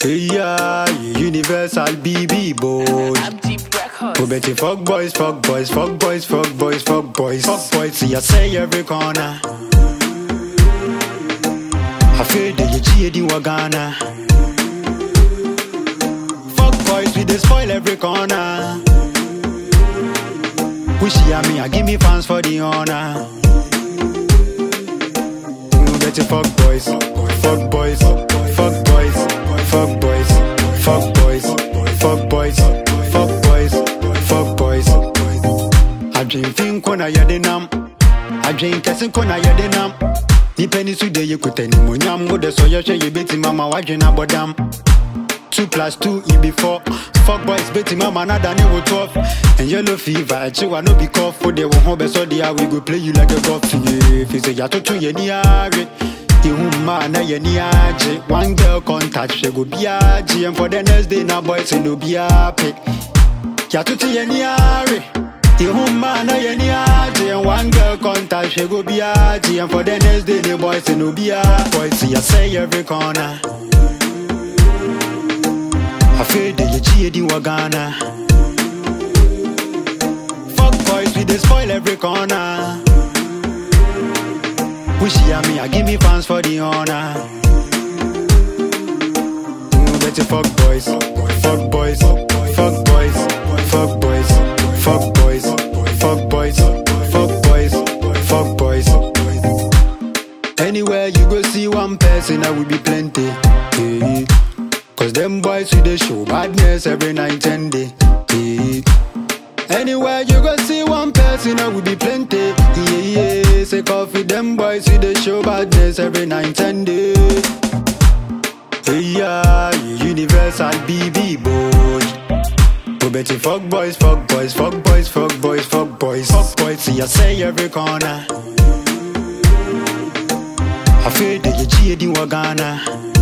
Yeah, universal BB boy. I'm deep records. We bet you fuck boys, fuck boys, fuck boys, fuck boys, fuck boys, fuck boys. See, I say every corner. I feel that you cheated in Wagana. Fuck boys, we dey spoil every corner. Wish you me, I give me fans for the honor. We bet you fuck boys, fuck boys, fuck boys, fuck boys, fuck boys, fuck boys, fuck boys, fuck boys. Adwemfin kɔ na yɛde nam adwen kɛse kɔ na yɛde nam nipa ni so de yɛkuta nimonyam wode sɛ yɛhwɛ yɛbɛtumi ama woadwen abɔdam 2 plus 2 e be 4 Fuck boys bɛtumi ama nada ne wo 12 And yellow fever akyewa no be cough wode wo ho bɛsɔ de a we go play you like a golf yeah. Fi sɛ yɛatoto yɛni are Ihu mmaa na yɛni agye One girl contact hwɛ go biaa gye And for the next day na boys no biaa pe Yɛatoto yɛni are Ihu mmaa na yɛni agye And one girl contact hwɛ go biaa gye And for the next day ne boys no biaa Boys yɛsɛ every corner afei de yɛkyi yɛdi wɔ ghana fuck boys we dey spoil every corner wohyia me a give me fans for the honor Mm, bet you fuck boys fuck boys fuck boys fuck boys fuck boys fuck boys fuck boys fuck boys anywhere you go see one person i will be plenty yeah. Cause them boys with the show badness every night and day. Yeah. Anywhere you go see one person, I will be plenty. Yeah, yeah. Say coffee, them boys with the show badness every night and day. Yeah, universal BB boy. We bet you fuck boys, fuck boys, fuck boys, fuck boys, fuck boys, fuck boys. See, I say every corner. I feel that you cheating Ghana.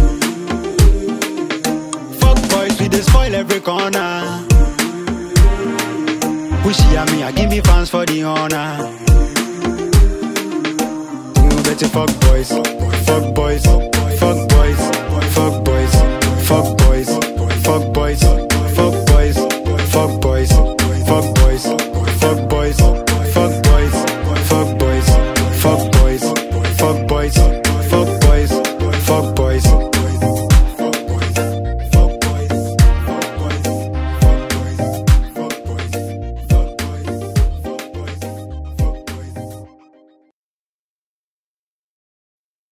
Fuck boys, we dey spoil every corner. Wish you me, I give me fans for the honor. Mm, bet you fuck boys, fuck boys,